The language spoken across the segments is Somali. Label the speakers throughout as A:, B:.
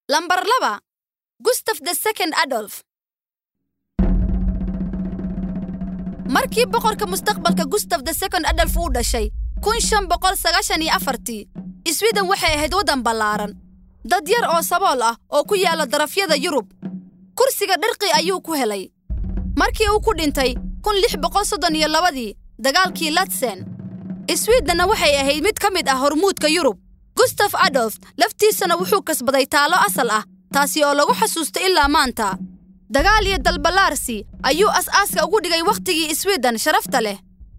A: lambar laba gustaf the second adolf markii boqorka mustaqbalka gustaf the second adolf uu dhashay kun shan boqol sagaashan iyo afartii swiden waxay ahayd waddan ballaaran dad yar oo sabool ah oo ku yaalla darafyada yurub kursiga dharqi ayuu ku helay markii uu ku dhintay kun lix boqol soddon iyo labadii dagaalkii latsen swidhenna waxay ahayd mid ka mid ah hormuudka yurub gustaf adolf laftiisana wuxuu kasbaday taallo asal ah taasi oo lagu xasuusto ilaa maanta dagaal iyo dalballaarsi ayuu as-aaska ugu dhigay wakhtigii swiden sharafta leh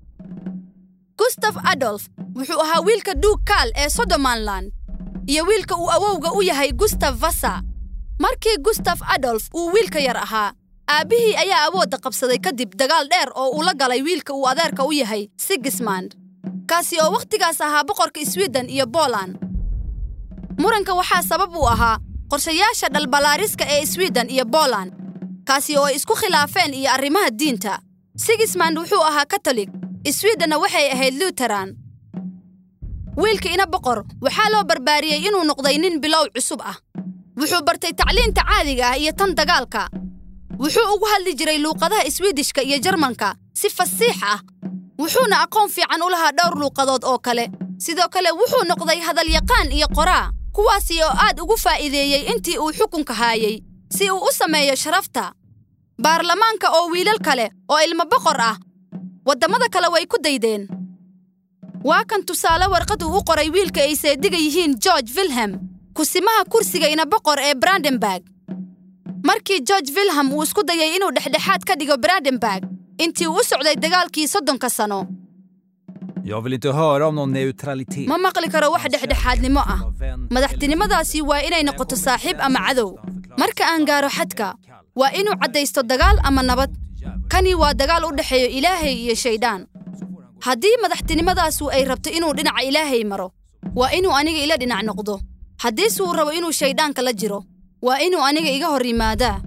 A: gustaf adolf wuxuu ahaa wiilka duug kaal ee sodomanland iyo wiilka uu awowga u yahay gustaf vasa markii gustaf adolf uu wiilka yar ahaa aabbihii ayaa awoodda qabsaday kadib dagaal dheer oo uu la galay wiilka uu adeerka u yahay sigismand kaasi oo wakhtigaas ahaa boqorka swiden iyo boland muranka waxaa sabab u ahaa qorshayaasha dhalballaariska ee swiden iyo boland kaasi oo ay isku khilaafeen iyo arrimaha diinta sigismand wuxuu ahaa katolik swidhenna waxay ahayd luteran wiilka ina boqor waxaa loo barbaariyey inuu noqday nin bilow cusub ah wuxuu bartay tacliinta caadiga ah iyo tan dagaalka wuxuu ugu hadli jiray luuqadaha swidishka iyo jarmanka si fasiix ah wuxuuna aqoon fiican u lahaa dhowr luuqadood oo kale sidoo kale wuxuu noqday hadalyaqaan iyo qoraa kuwaasi oo aad ugu faa'iideeyey intii uu xukunka haayay si uu u sameeyo sharafta baarlamaanka oo wiilal kale oo ilmo boqor ah waddamada kale way ku daydeen waa kan tusaale warqad uu u qoray wiilka ay seediga yihiin george wilhelm kusimaha kursiga ina boqor ee brandenburg markii george wilhelm uu isku dayay inuu dhexdhexaad ka dhigo brandenburg intii uu u socday dagaalkii soddonka sano
B: Jag vill inte höra om någon neutralitet.
A: ma maqli karo wax dhexdhexaadnimo ah madaxtinimadaasi waa inay noqoto saaxiib ama cadow marka aan gaaro xadka waa inuu caddaysto dagaal ama nabad kani waa dagaal u dhexeeyo ilaahay iyo shaydaan haddii madaxtinimadaasu ay rabto inuu dhinaca ilaahay maro waa inuu aniga ila dhinac noqdo haddiise uu rabo inuu shayddaanka la jiro waa inuu aniga iga hor yimaadaa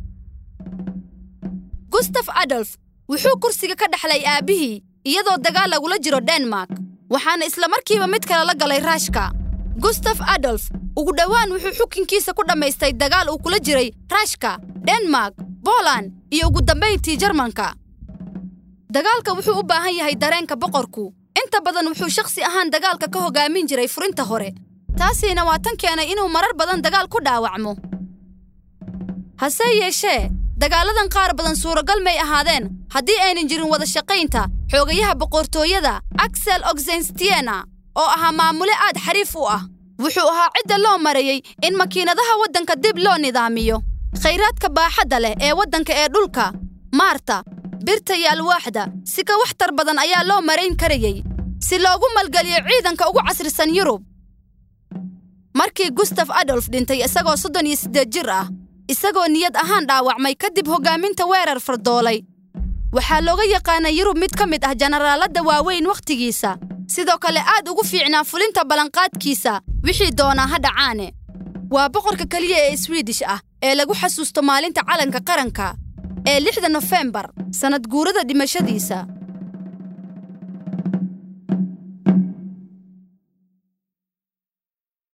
A: gustaf adolf wuxuu kursiga ka dhexlay aabbihii iyadoo dagaal lagula jiro denmark waxaana isla markiiba mid kale la galay raashka gustaf adolf ugu dhowaan wuxuu xukunkiisa ku dhammaystay dagaal uu kula jiray raashka denmark boland iyo ugu dambayntii jarmanka dagaalka wuxuu u baahan yahay dareenka boqorku inta badan wuxuu shakhsi ahaan dagaalka ka hogaamin jiray furinta hore taasiina waa tan keenay inuu marar badan dagaal ku dhaawacmo hase yeeshee dagaaladan qaar badan suuragal may ahaadeen haddii aynan jirin wada shaqaynta xoogayaha boqortooyada axel oxenstiena oo ahaa maamule aad xariif u ah wuxuu ahaa cidda loo mareeyey in makiinadaha waddanka dib loo nidaamiyo khayraadka baaxadda leh ee waddanka ee dhulka maarta birta iyo alwaaxda si ka waxtar badan ayaa loo marayn karayey si loogu malgeliyo ciidanka ugu casrisan yurub markii gustaf adolf dhintay isagoo soddon iyo siddeed jir ah isagoo niyad ahaan dhaawacmay kadib hoggaaminta weerar fardoolay waxaa looga yaqaanay yurub mid ka mid ah jenaraaladda waaweyn wakhtigiisa sidoo kale aad ugu fiicnaa fulinta ballanqaadkiisa wixii doonaa ha dhacaane waa boqorka keliya ee swiidish ah ee lagu xasuusto maalinta calanka qaranka ee lixda nofembar sannad guurada dhimashadiisa